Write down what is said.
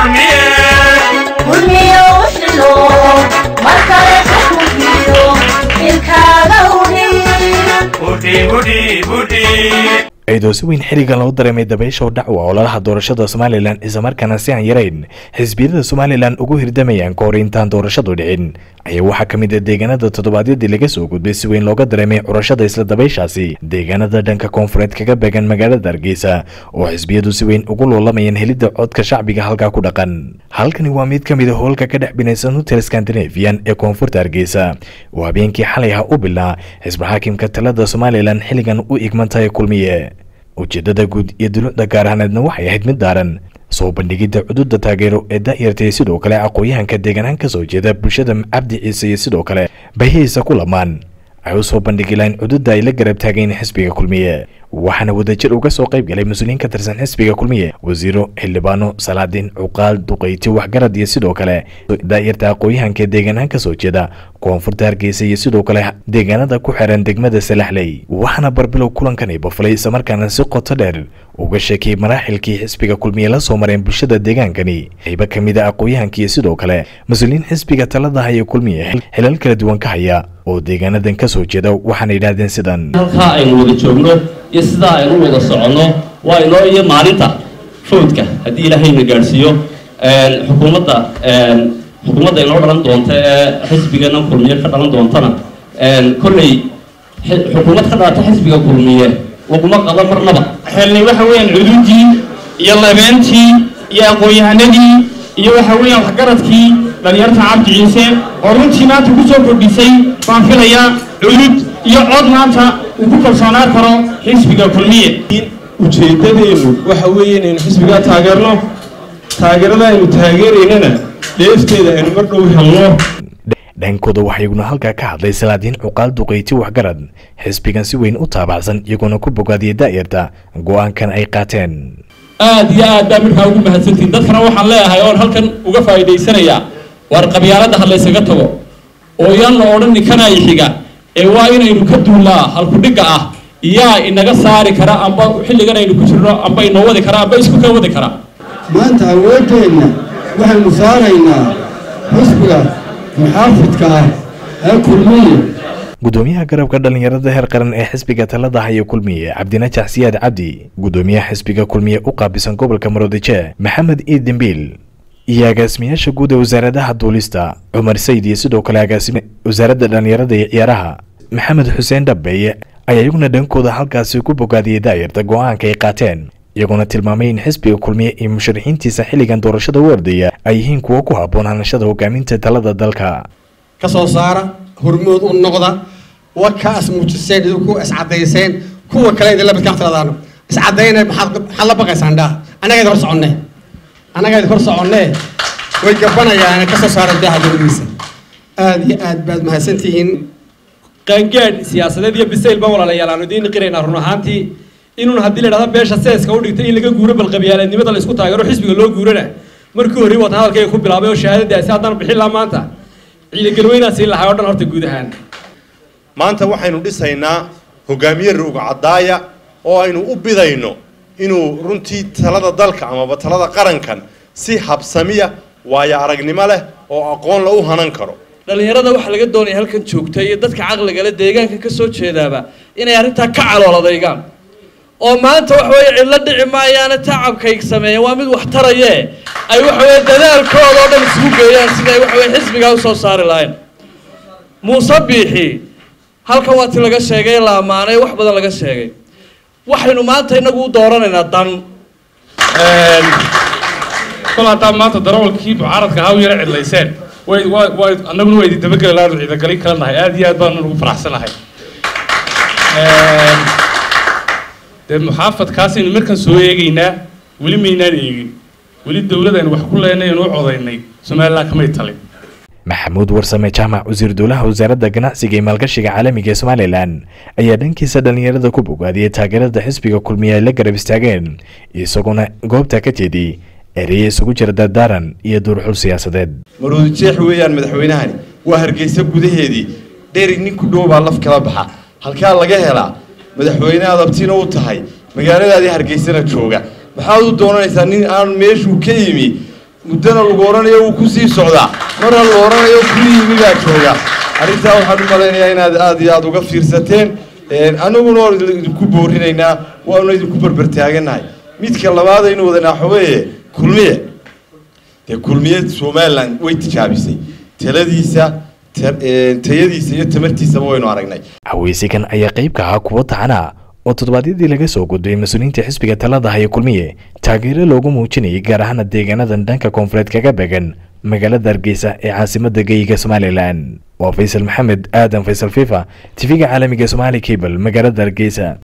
kulmiyo uxilo mar kale xukunkiyo ilkaaga udhi iyadoo si weyn xilligan loo dareemay dabaysha oo dhacwa ololaha doorashada somalilan islamarkaana si aan yarayn xisbiyada somalilan ugu hirdamayaan ka hor intaan doorashadu dhicin ayaa waxaa ka mid ah deegaanada toddobaadyadii laga soo gudbay si weyn looga dareemay curashada isla dabayshaasi deegaanada dhanka koonfureed kaga beegan magaalada hargeysa oo xisbiyadu si weyn ugu loolamayeen helidda codka shacbiga halkaa ku dhaqan halkani waa mid ka mid a hoolka ka dhex binaysan hotel scandinavian ee koonfurta hargeysa oo habeenkii xalay ah u bilnaa xisbi xaakimka talada somalilan xilligan u igmantahay kulmiye ujeedada guud iyo dulucda gaar ahaaneedna waxay ahayd mid daaran soo bandhigidda cududa taageero ee daayartay sidoo kale aqooyahanka deegaanaan ka soo jeeda bulshada cabdi ciise iyo sidoo kale bahihiisa ku lamaan ay u soo bandhigi lahayn cududa ay la garab taagayn xisbiga kulmiye waxaana wadajir uga soo qayb galay mas-uuliyiin ka tirsan xisbiga kulmiye wasiiro xildhibaano salaadiin cuqaal duqayti waxgarad iyo sidoo kale daayarta aqooyahanka deegaanaan ka soo jeeda koonfurta hargeysa iyo sidoo kale deegaanada ku xiran degmada salaxley waxaana barbilow kulankani bafulay islamarkaana si qoto dheer uga sheekiyey maraaxilkii xisbiga kulmiye la soo mareen bulshada deegaankani qaybo ka mid a aqooyahanka iyo sidoo kale mas-uuliyiin xisbiga talada haya kulmiye xilal kala duwan ka haya oo deegaanadan ka soo jeeda waxaana yidhaahdeen sidan halkaa aynu wada joogno iyo sidaa aynu wada soconno waa inoo iyo maalinta fowdka haddii ilaahayna gaadhsiiyo xukuumadda xukuumadda inoo dhalan doonta ee xisbigana kulmiye ka dhalan doontana kolley xukuumad ka dhalata xisbiga kulmiye laguma qado marnaba xelnay waxa weeyaan cududii iyo labeentii iyo aqoon-yahanadii iyo waxa weeyaan waxgaradkii dhalinyarta cabdi ciise oo runtii maanta ku soo kordhisay baan filayaa cudud iyo cod maanta uu ku kalsoonaan karo xisbiga kulmiye ujeeddadeennu waxa weeye inaynu xisbigaa taageerno taageerada aynu taageeraynana dheefteeda aynu mar dhow helno dhankooda waxaa iyaguna halkaa ka hadlay salaadiin cuqaal duqayti waxgarad xisbigan si weyn u taabacsan iyagoona ku bogaadiyay daa'irta go-aankan ay qaateen aad iyo aad baa midkaa ugu mahadsantihin dadkana waxaan leeyahay oon halkan uga faa'iidaysanayaa waar qabyaaladda ha laysaga tago oo yaan la odhan ninkanaay xiga ee waa inaynu ka duullaa halkudhigga ah yaa inaga saari kara amba xilligan aynu ku jirno amba inoo wadi kara amba isku ka wadi kara maanta awooddeenna waxaynu saaraynaa xisbiga muxaafidka ah ee kulmiye gudoomiyaha garabka dhalinyarada heer qaran ee xisbiga talada haya kulmiye cabdinajax siyaad cabdi gudoomiyaha xisbiga kulmiye u qaabisan gobolka maroodije maxamed iid dembiil iyo agaasimayaasha guud ee wasaaradaha duulista cumar sayid iyo sidoo kale agaasime wasaaradda dhalinyarada iyo ciyaaraha maxamed xuseen dhabeeye ayaa iyaguna dhankooda halkaasi ku bogaadiyey daayarta go-aanka ay qaateen iyaguna tilmaamay in xisbiga kulmiye iyo musharaxiintiisa xilligan doorashada u ordaya ay yihiin kuwo ku habboon hanashada hogaaminta talada dalka ka soo saara hormood u noqda wakaas muujiseen idinku iscadayseen kuwa kale idinla midkaan tiradaano iscadayna maxaad maxaad la baqaysaan dhaah annaga idin hor soconne annaga idin hor soconne way gabanayaan ka soo saara daaha dowladiisa aad iyo aad baad mahadsantihiin qaangaadh siyaasadeed iyo bisayl baan walaalayaal aanu idiin qiraynaa run ahaantii inuun haddii la idhahdo beesha seeska u dhigtay in laga guuro bal qabyaaleednimada la isku taageero xisbiga loo guurana markii horey wata hadalkayga ku bilaabay oo shahaadadaasi haddaan bixin lahaa maanta ciidagalweynaa siin lahaa oo dhan horta guud ahaan maanta waxaynu dhisaynaa hogaamiye ruuga caddaaya oo aynu u bidayno inuu runtii talada dalka amaba talada qarankan si habsamiya waayo aragnimo leh oo aqoon la u hanan karo dhalinyarada waxaa laga doonaya halkan joogta iyo dadka caqliga leh deegaanka ka soo jeedaaba inay arrintaa ka calooladeegaan oo maanta waxa weeye cidlo dhici maayaana tacabkay sameeyeen waa mid wax taraye ay waxa weeye dadaalkooda oo dhan isugu geeyaan siday waxa weye xisbigaa usoo saari lahayn muuse biixi halkan waa ti laga sheegay la ammaanay wax badan laga sheegay waxaynu maanta inagu u dooranaynaa dan kol haddaa maanta darawalkii mucaaradka ahaa u yara cidlayseen way way way annaguna waa idin dabageli lahayn ciidagalin kala nahay aad iyo aad baanu ugu faraxsanahay dee muxaafadkaasaynu markan soo eegaynaa weli maynaan eegin weli dowladaynu wax ku leenay aynu u codaynay somaliland kamay talin maxamuud warsame jaamac wasiir dowlaha wasaaradda ganacsiga iyo maalgashiga caalamiga ee somalilan ayaa dhankiisa dhalinyarada ku bogaadiyey taageerada xisbiga kulmiye ay la garab istaageen isaguna goobta ka jeediyey ereye isugu jira dardaaran iyo duurxul siyaasadeed maroodi jeex weeyaan madaxweynahani waa hargeysa gudaheedii dheri nin ku dhow baa laf kala baxa halkaa laga helaa madaxweyne aad abtiina u tahay magaaladaadii hargeysana jooga maxaad u doonanaysaa nin aan meeshuu ka yimi muddona lagu odhanayo wuu kusii socdaa marna la odhanayo kuli yimi baa jooga arrintaa waxaan u malaynayaa inaad aad iyo aada uga fiirsateen annaguna waan idinku boorinaynaa waanu idinku berbertaaganahay midka labaad aynu wadanaa xogeeye kulmiye dee kulmiye somaliland way tijaabisay taladiisa tayadiisa iyo tamartiisaba waynu aragnay haweysigan ayaa qayb ka ahaa kuwo taxana oo toddobaadyadii laga soo gudbay mas-uuliyiinta xisbiga talada haya kulmiye taageero loogu muujinayay gaar ahaana deegaanadan dhanka koonfureed kaga began magaalada hargeysa ee caasimada geyiga somalilan waa faysal maxamed aadan faysal fifa tv-ga caalamiga somaali cable magaalada hargeysa